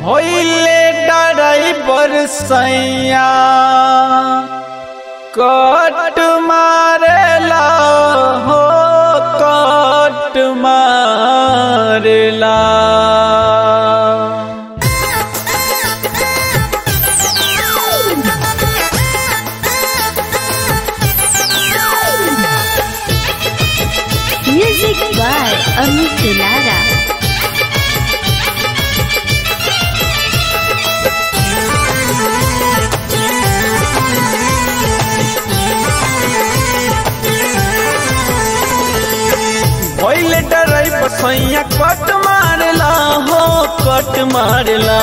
भइले ड्राइवर सैया कट मारेला हो कट मारेला Music by Amit Lara. भइले ड्राइवर सैया कट मारेला हो कट मारेला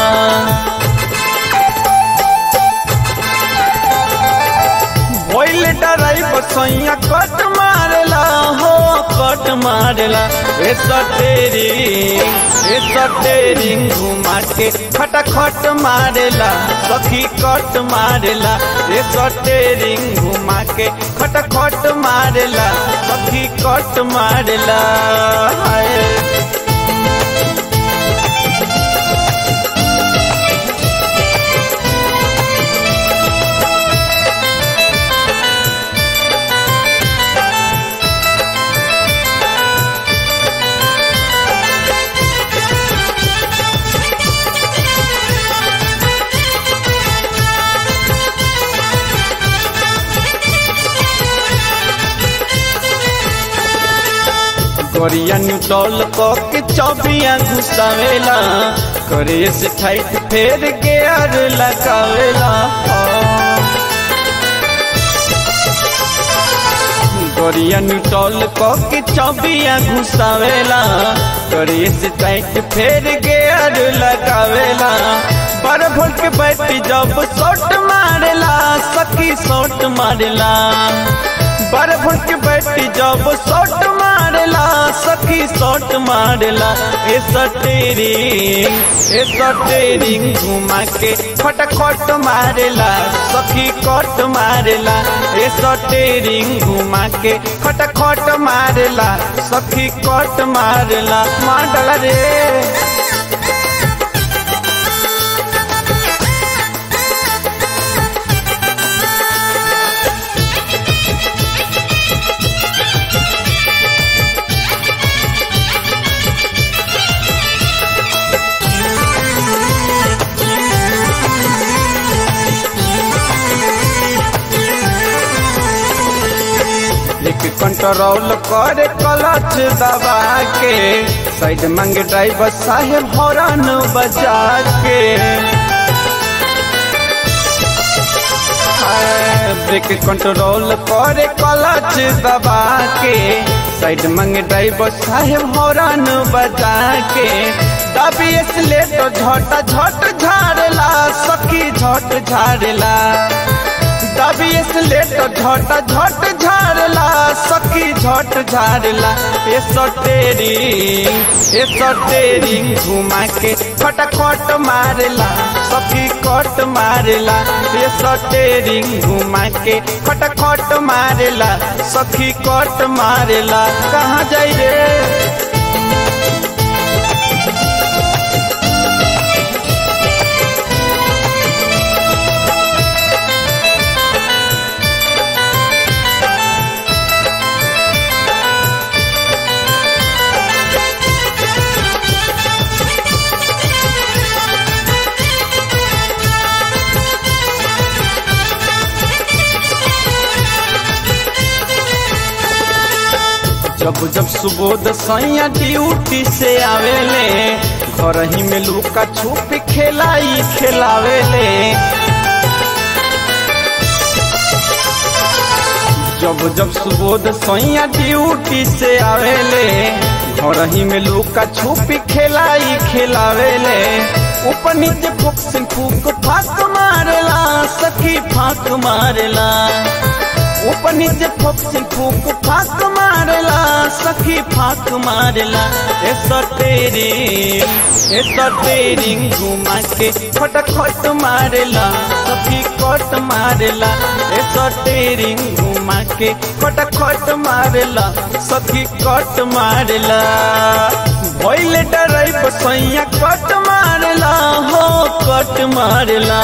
भइले ड्राइवर सैया कट मारेला हो कट मारेला ए सटेरी ए सटेरी घुमा के खटखट मारेला सखी कट मारेला ए सटेरी घुमा के खटखट मारेला सखी कट मारेला हाय करिया न्यूटॉल के चौबिया घुसावेला करे से टाइट फेर गेयर लगावेला करिया न्यूटॉल के चौबिया घुसावेला करे से टाइट फेर गेयर लगावेला बारह वोल्ट के बैटरी जब शॉट मारेला सखी शॉट मारेला बारह वोल्ट के बैटरी जब शॉट मारेला सखी शॉट मारेला ए सटेरी ए सटेरी घुमा के फटाखट मारेला सखी कट मारेला ए सटेरी घुमा के फटाखट मारेला सखी कट मारेला माडला रे एक कंट्रोल करे क्लच दबा के साइड मंगे ड्राइवर साहेब हॉर्न बजा के हाय, ब्रेक कंट्रोल करे क्लच दबा के साइड मंगे ड्राइवर साहेब हॉर्न बजा के दबी एक्सलेटर झट झट झाड़ला सखी झट झाड़ला दबी एक्सलेटर झट झट झाड़ला सखी झट झाड़ला ए सटेरी ए सटेरी घुमा के फटाखट मारला सखी कट मारला ए सटेरी घुमा के फटाखट मारला सखी कट मारला कहाँ जाई रे जब जब सुबोध सैया ड्यूटी से आवेले घर ही में लुका छुप खेलाई खेलावेले जब जब सुबोध सैया ड्यूटी से आवेले घर ही में लुका छुप खेलाई खेलावेले ऊपर नीचे फूक से फूक फाक मारेला सखी फाक मारेला ऊपर नीचे फूक से फूक फाक मारेला सखी फाक मारेला ए सटेरी ए सटेरी घुमा के फटखट मारेला सखी कट मारेला ए सटेरी घुमा के फटखट मारेला सखी कट मारेला भइले डराइब सैया कट मारेला हो कट मारला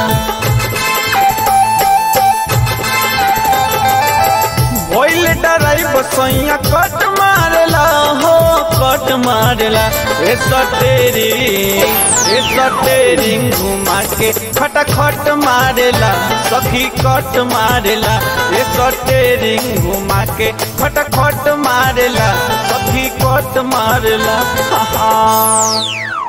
भइल डराई बसैया कट मारला हो कट मारला ए सटेरी ए सटेरी घुमा के खटखट मारला सखी कट मारला ए सटेरी घुमा के खटखट मारला सखी कट मारला हा हा